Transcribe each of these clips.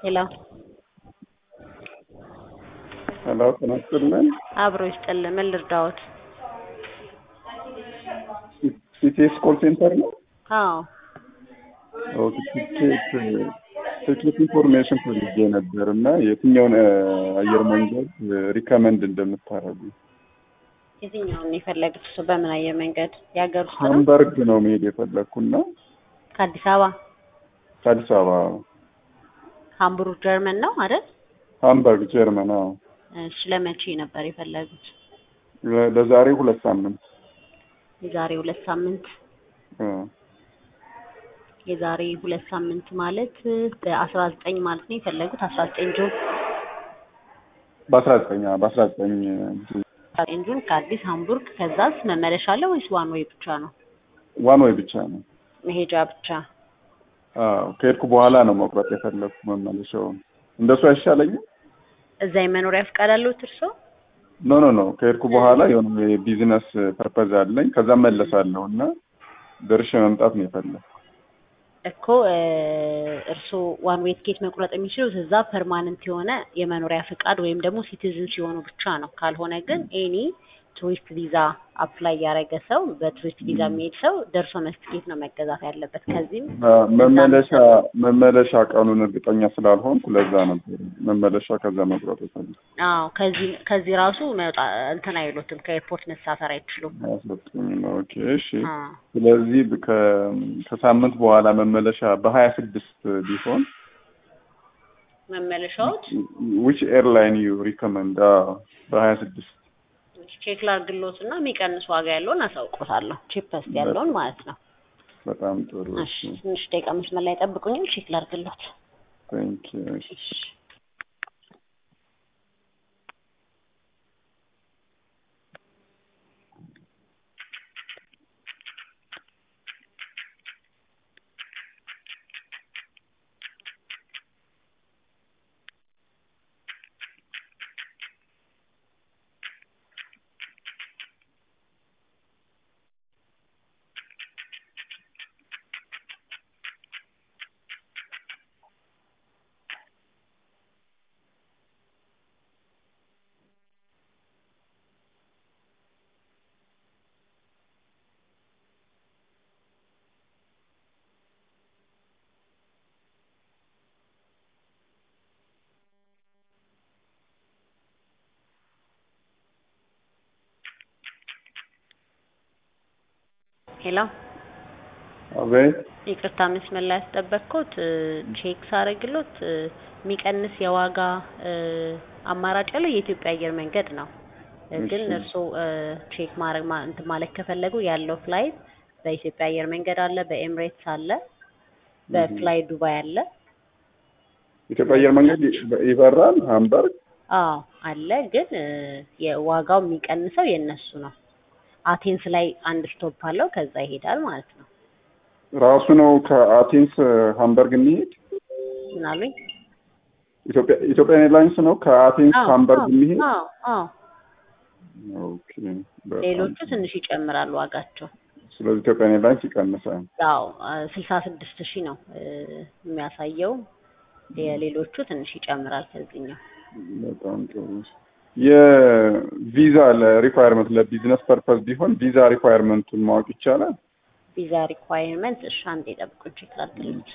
ሄሎ ሄሎ ጤና ይስጥልን። አብሮ ይስጥልን። ምን ልርዳዎት? ሲቲኤስ ኮል ሴንተር ነው። አዎ ኦኬ፣ ቲኬት ቲኬት ኢንፎርሜሽን ፈልጌ ነበር እና የትኛውን አየር መንገድ ሪከመንድ እንደምታረጉ። የትኛውን ነው የፈለጉት? እሱ በምን አየር መንገድ? የሀገር ውስጥ ነው? ሃምበርግ ነው መሄድ የፈለግኩና ከአዲስ አበባ ከአዲስ አበባ ሃምቡርግ ጀርመን ነው አይደል? ሃምበርግ ጀርመን። አዎ እሺ ለመቼ ነበር የፈለጉት? ለ- ለዛሬ ሁለት ሳምንት የዛሬ ሁለት ሳምንት እ፣ የዛሬ ሁለት ሳምንት ማለት በአስራ ዘጠኝ ማለት ነው የፈለጉት አስራ ዘጠኝ ጁን በአስራ ዘጠኝ በአስራ ዘጠኝ አስራ ዘጠኝ ጁን ከአዲስ ሃምቡርግ ከዛስ መመለሻ አለ ወይስ ዋን ወይ ብቻ ነው? ዋን ወይ ብቻ ነው። መሄጃ ብቻ አዎ ከሄድኩ በኋላ ነው መቁረጥ የፈለግኩ መመለሻውን። እንደሱ አይሻለኝም? እዛ የመኖሪያ ፍቃድ አለዎት እርስዎ? ኖ ኖ ኖ ከሄድኩ በኋላ የሆነ የቢዝነስ ፐርፐዝ አለኝ። ከዛ መለሳለሁ እና ደርሼ መምጣት ነው የፈለግኩ። እኮ እ፣ እርስዎ ዋን ዌይ ትኬት መቁረጥ የሚችሉት እዛ ፐርማነንት የሆነ የመኖሪያ ፍቃድ ወይም ደግሞ ሲቲዝን ሲሆኑ ብቻ ነው። ካልሆነ ግን ኤኒ ቱሪስት ቪዛ አፕላይ ያደረገ ሰው በቱሪስት ቪዛ የሚሄድ ሰው ደርሶ መልስ ትኬት ነው መገዛት ያለበት። ከዚህም መመለሻ መመለሻ ቀኑን እርግጠኛ ስላልሆንኩ ለዛ ነበር መመለሻ ከዛ መቁረጥ የፈለግኩ። አዎ ከዚህ ከዚህ ራሱ መውጣ እንትን አይሉትም ከኤርፖርት መሳፈር አይችሉም። አያስወጡኝም። ኦኬ እሺ። አዎ ስለዚህ ከ- ከሳምንት በኋላ መመለሻ በሀያ ስድስት ቢሆን መመለሻዎች ዊች ኤርላይን ዩ ሪኮመንድ? በሀያ ስድስት ቼክ ላድርግሎት እና የሚቀንስ ዋጋ ያለውን አሳውቆታለሁ። ቺፐስት ያለውን ማለት ነው። በጣም ጥሩ። እሺ ትንሽ ደቂቃ መስመር ላይ ጠብቁኝም ቼክ ላድርግሎት። ቴንክ ዩ። እሺ ሄሎ አቤት። ይቅርታ መስመር ላይ ያስጠበቅኩት እ፣ ቼክ ሳረግሎት እ፣ የሚቀንስ የዋጋ እ፣ አማራጭ ያለው የኢትዮጵያ አየር መንገድ ነው። እ፣ ግን እሺ። እርስዎ እ፣ ቼክ ማድረግ ማ- እንትን ማለት ከፈለጉ ያለው ፍላይት በኢትዮጵያ አየር መንገድ አለ፣ በኤምሬትስ አለ፣ በፍላይ ዱባይ አለ። ኢትዮጵያ አየር መንገድ ይ- ይበራል ሃምበርግ። አዎ አለ። ግን እ፣ የዋጋው የሚቀንሰው የእነሱ ነው። አቴንስ ላይ አንድ ስቶፕ አለው፣ ከዛ ይሄዳል ማለት ነው። ራሱ ነው ከአቴንስ ሃምበርግ የሚሄድ ምን አሉኝ? ኢትዮጵያ ኢትዮጵያ ኤርላይንስ ነው ከአቴንስ አዎ ሃምበርግ አዎ የሚሄድ። አዎ አዎ። ኦኬ በጣም ሌሎቹ ጥሩ። ትንሽ ይጨምራሉ ዋጋቸው። ስለዚህ ኢትዮጵያ ኤርላይንስ ይቀንሳል። ያው ስልሳ ስድስት ሺህ ነው እ፣ የሚያሳየው። የሌሎቹ ትንሽ ይጨምራል ከዚህኛው። በጣም ጥሩ። የቪዛ ለሪኳየርመንት ለቢዝነስ ፐርፐዝ ቢሆን ቪዛ ሪኳየርመንቱን ማወቅ ይቻላል? ቪዛ ሪኳየርመንት እሺ፣ አንዴ ጠብቁኝ ቼክ ላድርግልዎት።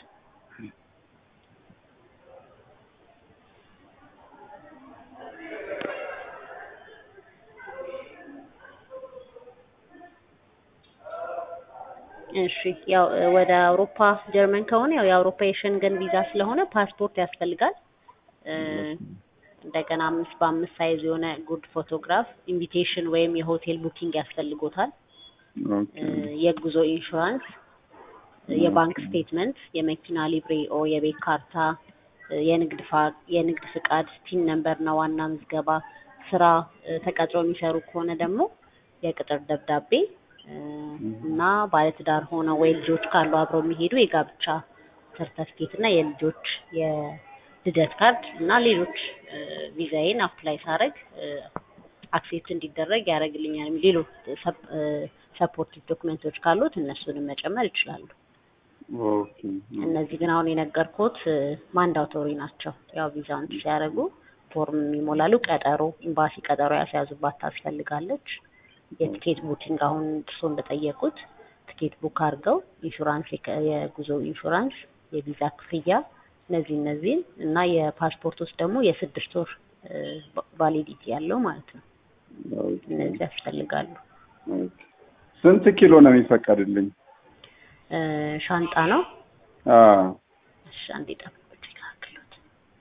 እሺ ያው እ፣ ወደ አውሮፓ ጀርመን ከሆነ ያው የአውሮፓ የሸንገን ቪዛ ስለሆነ ፓስፖርት ያስፈልጋል። እ፣ እንደገና አምስት በአምስት ሳይዝ የሆነ ጉድ ፎቶግራፍ፣ ኢንቪቴሽን ወይም የሆቴል ቡኪንግ ያስፈልጎታል። ኦኬ እ፣ የጉዞ ኢንሹራንስ፣ እ፣ የባንክ ስቴትመንት፣ የመኪና ሊብሬ ኦ የቤት ካርታ፣ እ፣ የንግድ ፋ- የንግድ ፍቃድ፣ ቲን ነምበር እና ዋና ምዝገባ፣ ስራ እ፣ ተቀጥሮ የሚሰሩ ከሆነ ደግሞ የቅጥር ደብዳቤ እ፣ እና ባለትዳር ሆነው ወይ ልጆች ካሉ አብረው የሚሄዱ የጋብቻ ሰርተፍኬት እና የልጆች የልደት ካርድ እና ሌሎች እ፣ ቪዛዬን አፕላይ ሳረግ አክሴፕት እንዲደረግ ያደርግልኛል። ሌሎች ሰፖርቲቭ ዶክመንቶች ካሉት እነሱንም መጨመር ይችላሉ። ኦኬ እነዚህ ግን አሁን የነገርኩት ማንዳቶሪ ናቸው። ያው ቪዛውን ሲያደርጉ ፎርም ይሞላሉ። ቀጠሮ ኤምባሲ ቀጠሮ ያስያዙባት ታስፈልጋለች። የቲኬት ቡኪንግ አሁን እርሶ እንደጠየቁት ቲኬት ቡክ አድርገው ኢንሹራንስ፣ የከ- የጉዞ ኢንሹራንስ፣ የቪዛ ክፍያ እነዚህ እነዚህን እና የፓስፖርት ውስጥ ደግሞ የስድስት ወር ቫሊዲቲ ያለው ማለት ነው። ኦኬ እነዚህ ያስፈልጋሉ። ኦኬ። ስንት ኪሎ ነው የሚፈቀድልኝ? እ፣ ሻንጣ ነው። አዎ እሺ አንዴ ጠብቁት ይላክሉት።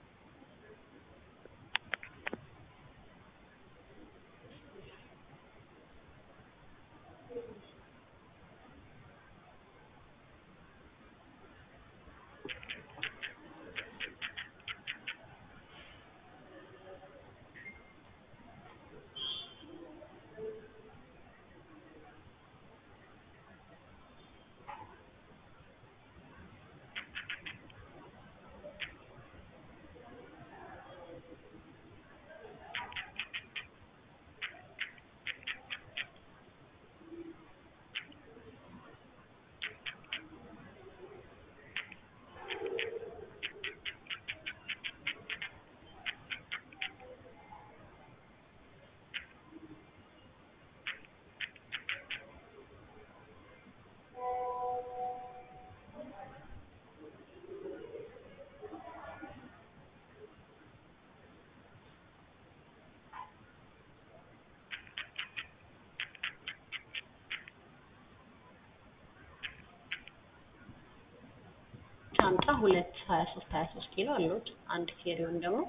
ሻንጣ ሁለት ሀያ ሶስት ሀያ ሶስት ኪሎ አሉት። አንድ ኬሪዮን ደግሞ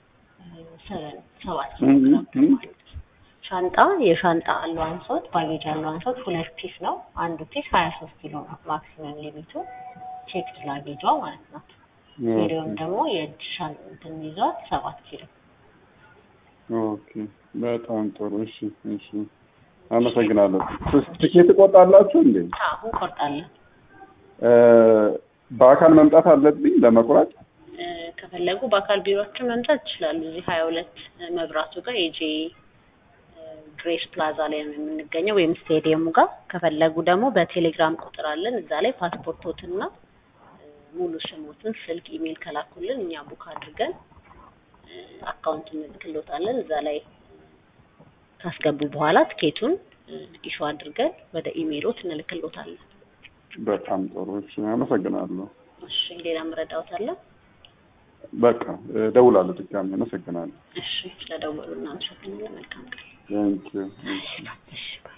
ሰበን ሰባት ኪሎ እም፣ ግራም እም። ማለት ነው። ሻንጣ የሻንጣ አለዋንሶት ባጌጅ አለዋንሶት ሁለት ፒስ ነው። አንዱ ፒስ ሀያ ሶስት ኪሎ ነው ማክሲመም ሊሚቱ ቼክድ ላጌጇ ማለት ነው። ኬሪዮን ደግሞ የእጅ ሻን እንትን ይዟት ሰባት ኪሎ ኦኬ በጣም ጥሩ። እሺ እሺ፣ አመሰግናለሁ። ስ- ትኬት ትቆርጣላችሁ እንዴ? አሁን ቆርጣለን። እ፣ በአካል መምጣት አለብኝ ለመቁረጥ? እ፣ ከፈለጉ በአካል ቢሮችን መምጣት ይችላሉ። እዚህ ሀያ ሁለት መብራቱ ጋር የጄ ግሬስ ፕላዛ ላይ ነው የምንገኘው ወይም ስቴዲየሙ ጋር። ከፈለጉ ደግሞ በቴሌግራም ቁጥር አለን እዛ ላይ ፓስፖርቶትና እ፣ ሙሉ ስሞትን፣ ስልክ፣ ኢሜይል ከላኩልን እኛ ቡክ አድርገን እ፣ አካውንት እንልክሎታለን። እዛ ላይ ካስገቡ በኋላ ትኬቱን ኢሹ አድርገን ወደ ኢሜይሎት እንልክሎታለን። በጣም ጥሩ። እሺ፣ አመሰግናለሁ። እሺ ሌላ መረዳዎት አለ? በቃ እደውላለሁ ድጋሜ። አመሰግናለሁ። እሺ ስለደወሉ እናመሰግናለን። መልካም ቀን። ቴንክ ዩ። እሺ